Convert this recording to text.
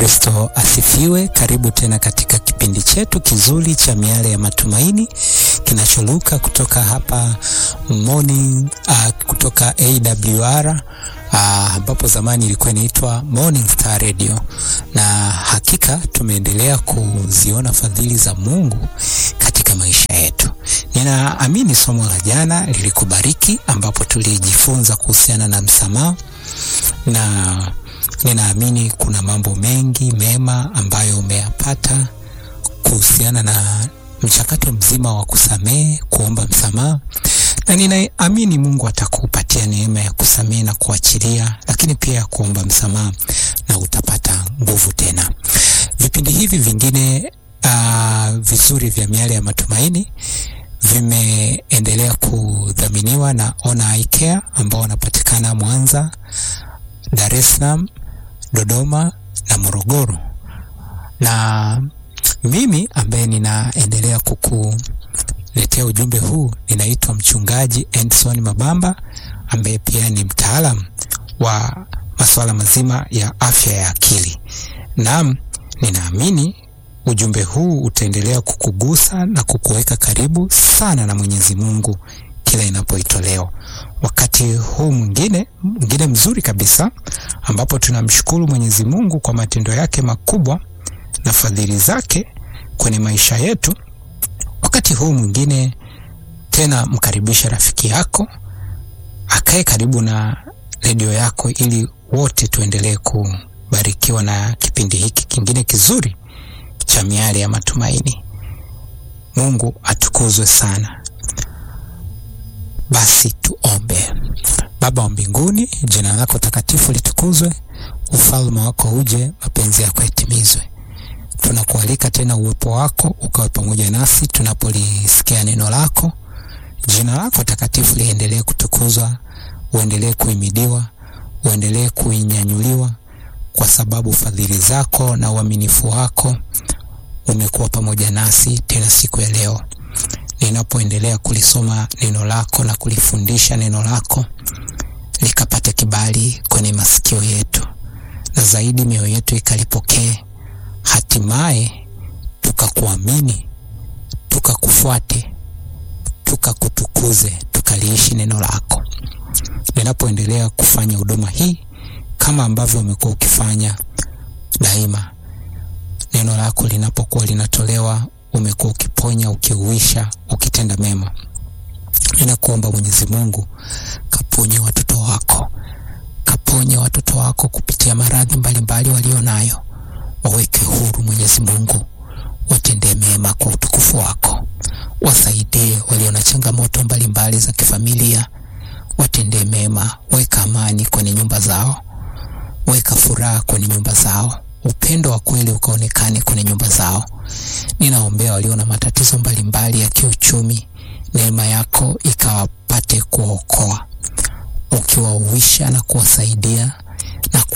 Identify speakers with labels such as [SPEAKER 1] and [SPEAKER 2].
[SPEAKER 1] Kristo asifiwe. Karibu tena katika kipindi chetu kizuri cha miale ya matumaini kinacholuka kutoka hapa morning, uh, kutoka AWR ambapo uh, zamani ilikuwa inaitwa Morning Star Radio, na hakika tumeendelea kuziona fadhili za Mungu katika maisha yetu. Ninaamini somo la jana lilikubariki, ambapo tulijifunza kuhusiana na msamaha na ninaamini kuna mambo mengi mema ambayo umeyapata kuhusiana na mchakato mzima wa kusamehe, kuomba msamaha, na ninaamini Mungu atakupatia neema ya kusamehe na kuachilia, lakini pia ya kuomba msamaha, na utapata nguvu tena. Vipindi hivi vingine uh, vizuri vya miale ya matumaini vimeendelea kudhaminiwa na Ona Eye Care ambao wanapatikana Mwanza, Dar es Salaam, Dodoma na Morogoro. Na mimi ambaye ninaendelea kukuletea ujumbe huu ninaitwa Mchungaji Endson Mabamba ambaye pia ni mtaalam wa masuala mazima ya afya ya akili. Naam, ninaamini ujumbe huu utaendelea kukugusa na kukuweka karibu sana na Mwenyezi Mungu kila inapoitolewa. Wakati huu mwingine mwingine mzuri kabisa ambapo tunamshukuru Mwenyezi Mungu kwa matendo yake makubwa na fadhili zake kwenye maisha yetu. Wakati huu mwingine tena, mkaribisha rafiki yako akae karibu na redio yako, ili wote tuendelee kubarikiwa na kipindi hiki kingine kizuri cha miale ya matumaini. Mungu atukuzwe sana. Basi tuombe. Baba wa mbinguni, jina lako takatifu litukuzwe, ufalme wako uje, mapenzi yako yatimizwe. Tunakualika tena uwepo wako ukawe pamoja nasi tunapolisikia neno lako. Jina lako takatifu liendelee kutukuzwa, uendelee kuhimidiwa, uendelee kuinyanyuliwa, kwa sababu fadhili zako na uaminifu wako umekuwa pamoja nasi tena siku ya leo ninapoendelea kulisoma neno lako na kulifundisha neno lako likapate kibali kwenye masikio yetu, na zaidi mioyo yetu ikalipokee, hatimaye tukakuamini, tukakufuate, tukakutukuze, tukaliishi neno lako. Ninapoendelea kufanya huduma hii kama ambavyo umekuwa ukifanya daima, neno lako linapokuwa linatolewa umekuwa ukiponya, ukiuisha, ukitenda mema. Ninakuomba Mwenyezi Mungu, kaponye watoto wako, kaponye watoto wako kupitia maradhi mbalimbali walio nayo, waweke huru Mwenyezi Mungu, watendee mema kwa utukufu wako, wasaidie walio na changamoto mbalimbali za kifamilia, watendee mema, weka amani kwenye nyumba zao, weka furaha kwenye nyumba zao upendo wa kweli ukaonekane kwenye nyumba zao. Ninaombea walio na matatizo mbalimbali ya kiuchumi, neema yako ikawapate kuwaokoa, ukiwauisha na kuwasaidia na